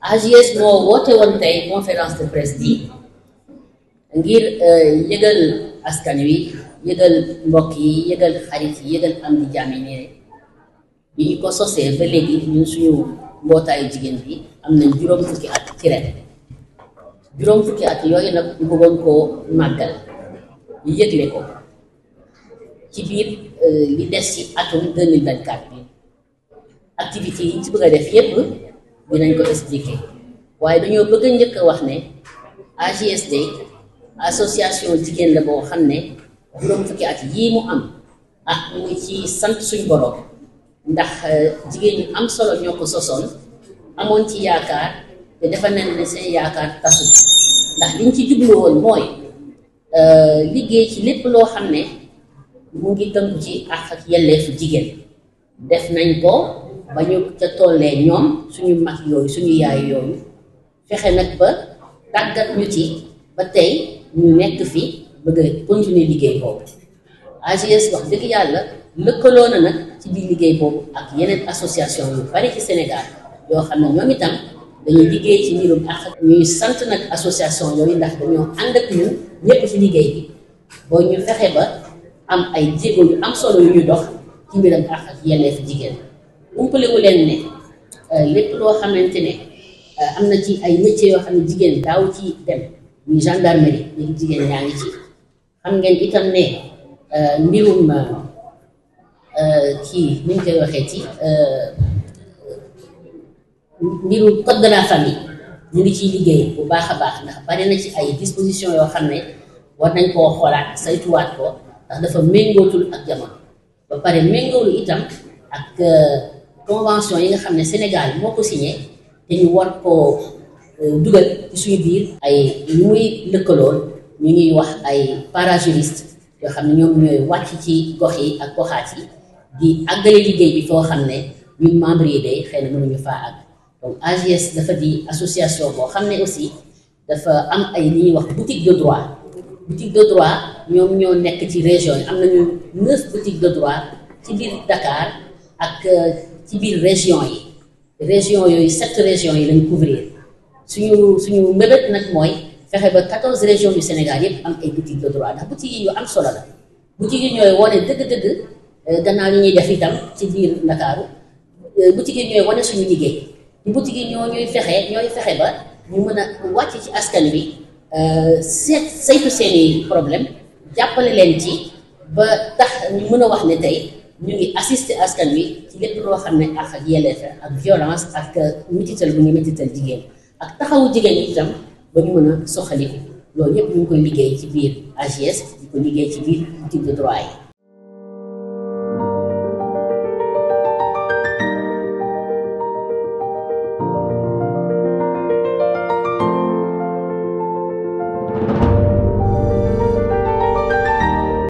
AJS moo woote woon tey conférence de presse bi ngir yëgal askan wi yëgal mbokk yi yëgal xarit yi yëgal am di jàmm yi ne bi ñu ko sosee ba léegi ñun suñu mbootaayu jigéen bi am nañ juróom fukki at ci ren juróom fukki at yooyu nag ñu bëggoon koo màggal ñu yëgle ko ci biir li des ci atum 2024 bi activités yi ñu ci bëgg a def yépp dinañ ko expliquer waaye dañoo bëgg a njëkk a wax ne AJSD association jigéen la boo xam ne juróom fukki at yii mu am ah mu ngi ci sant suñ borom ndax jigéen ñu am solo ñoo ko sosoon amoon ci yaakaar te dafa nen ne seen yaakaar tasu ndax liñ ci jublu woon mooy liggéey ci lépp loo xam ne mu ngi tënku ci àq ak yelleefu jigéen def nañ ko ba ñu ca tollee ñoom suñu mag yooyu suñu yaay yooyu fexe nag ba tàggat ñu ci ba tey ñu nekk fi bëgg a continuer liggéey boobu AJS wax dëgg yàlla lëkkaloo na nag ci biir liggéey boobu ak yeneen association yu bari ci Sénégal yoo xam ne ñoom itam dañuy liggéey ci mbirum ak ñuy sant nag association yooyu ndax dañoo ànd ak ñun ñëpp ci liggéey bi boo ñu fexe ba am ay jéego yu am solo yu ñu dox ci mbiram ak ak yelleef jigéen umpale wu leen ne lépp loo xamante ne am na ci ay métiers yoo xam ne jigéen daaw ci dem muy gendarmerie léegi jigéen yaa ngi ci xam ngeen itam ne mbirum kii ni ñu koy waxee ci mbirum code de la famille ñu ngi ciy liggéey bu baax a baax ndax bari na ci ay dispositions yoo xam ne war nañ koo xoolaat saytuwaat ko ndax dafa méngootul ak jamono ba pare méngoolu itam ak convention yi nga xam ne Sénégal moo ko signé te ñu war koo dugal ci suñu biir ay ñu muy lëkkalool ñu ñuy wax ay parajuriste yoo xam ne ñoom ñooy wàcc ci gox yi ak goxaat yi di àggale liggéey bi foo xam ne ñun membre yi day xëy na mënuñu faa àgg donc AJS dafa di association boo xam ne aussi dafa am ay li ñuy wax boutique de droit boutique de droit ñoom ñoo nekk ci région yi am nañu neuf boutiques de droit ci biir Dakar ak ci biir région yi région yooyu sept régions yi lañ couvrir suñu suñu mbébét nag mooy fexe ba quatorze régions du Sénégal yépp am ay boutiques de droit ndax boutiques yi yu am solo la boutiques yi ñooy wane dëgg-dëgg gannaaw yi ñuy def itam ci biir Ndakaaru boutiques yi ñooy wane suñu liggéey boutique yi ñoo ñuy fexe ñooy fexe ba ñu mën a wàcc ci askan wi seet saytu seeni problème jàppale leen ci ba tax ñu mën a wax ne tey ñu ngi assister askan wi ci lépp loo xam ne ak ak yelleef ak violence ak mitital bu ñu mitital jigéen ak taxawu jigéen ñi itam ba ñu mën a soxaliku loolu yépp ñu ngi koy liggéey ci biir AJS di ko liggéey ci biir boutique de droit yi